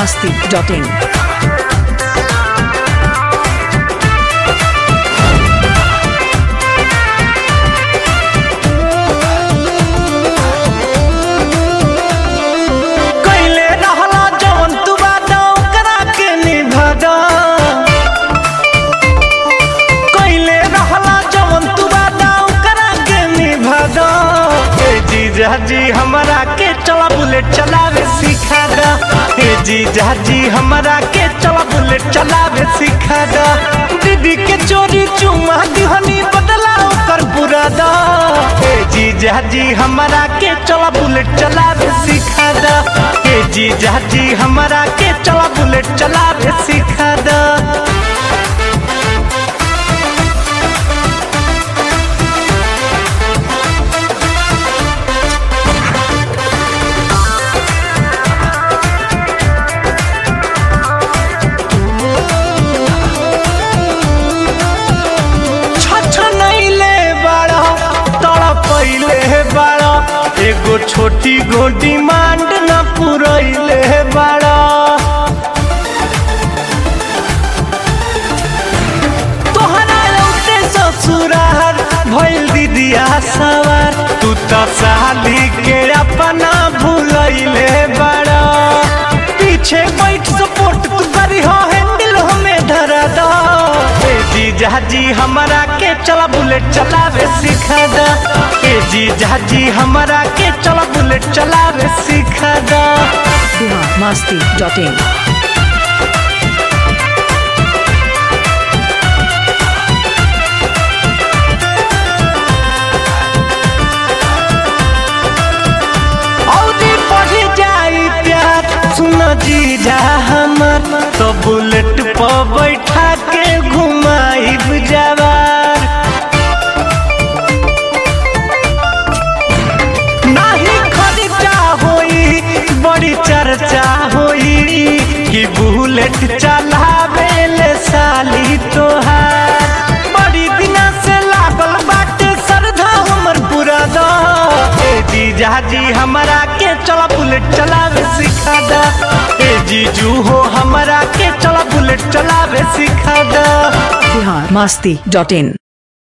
masti.in. कैले रहला जवन तू वादा ओकरा के निभादा कैले रहला जवन तू वादा ओकरा के निभादा ए जीजा जी हमरा के चला बुलेट चलावे सिखा दा ए जीजा जी हमरा के चला बुलेट चलावे सिखा दा दीदी के चोरी चुमा दिहनी बदला ओकर बुरादा ए जीजा जी हमरा के चला बुलेट चलावे सिखा दा ए जीजा जी हमरा के चला बुलेट चलावे सिखा दा छछनैले बाड़ा तड़पैले बाड़ा एगो छोटी गो डिमांड न पुरैले बाड़ा तोहरा लौटे ससुरार भइल दीदिया सवार तू त साली के अपना भूलैले बाड़ा पीछे बैठ सपोर्ट तू करी हो हैंडल हमें धरा दो ए जीजा जी हमरा के चला बुलेट चलावे सिखा दा ए जीजा जी हमरा के चला बुलेट चलावे सिखा दा Bihar masti.in. औरी बढ़ जाई प्यार सुन जीजा हमर तो बुलेट पर बैठा के घुमाई जवार नाही खर्चा होई बड़ी चर्चा होई कि बुलेट चलावे ले साली तोहार बड़ी दिना से लागल बाटे श्रद्धा हमर पूरा दा ए जीजा जी हमरा के चला बुलेट चलावे सिखा दा ए जीजू हो हमरा के चला बुलेट चलावे सिखा दा Bihar masti.in.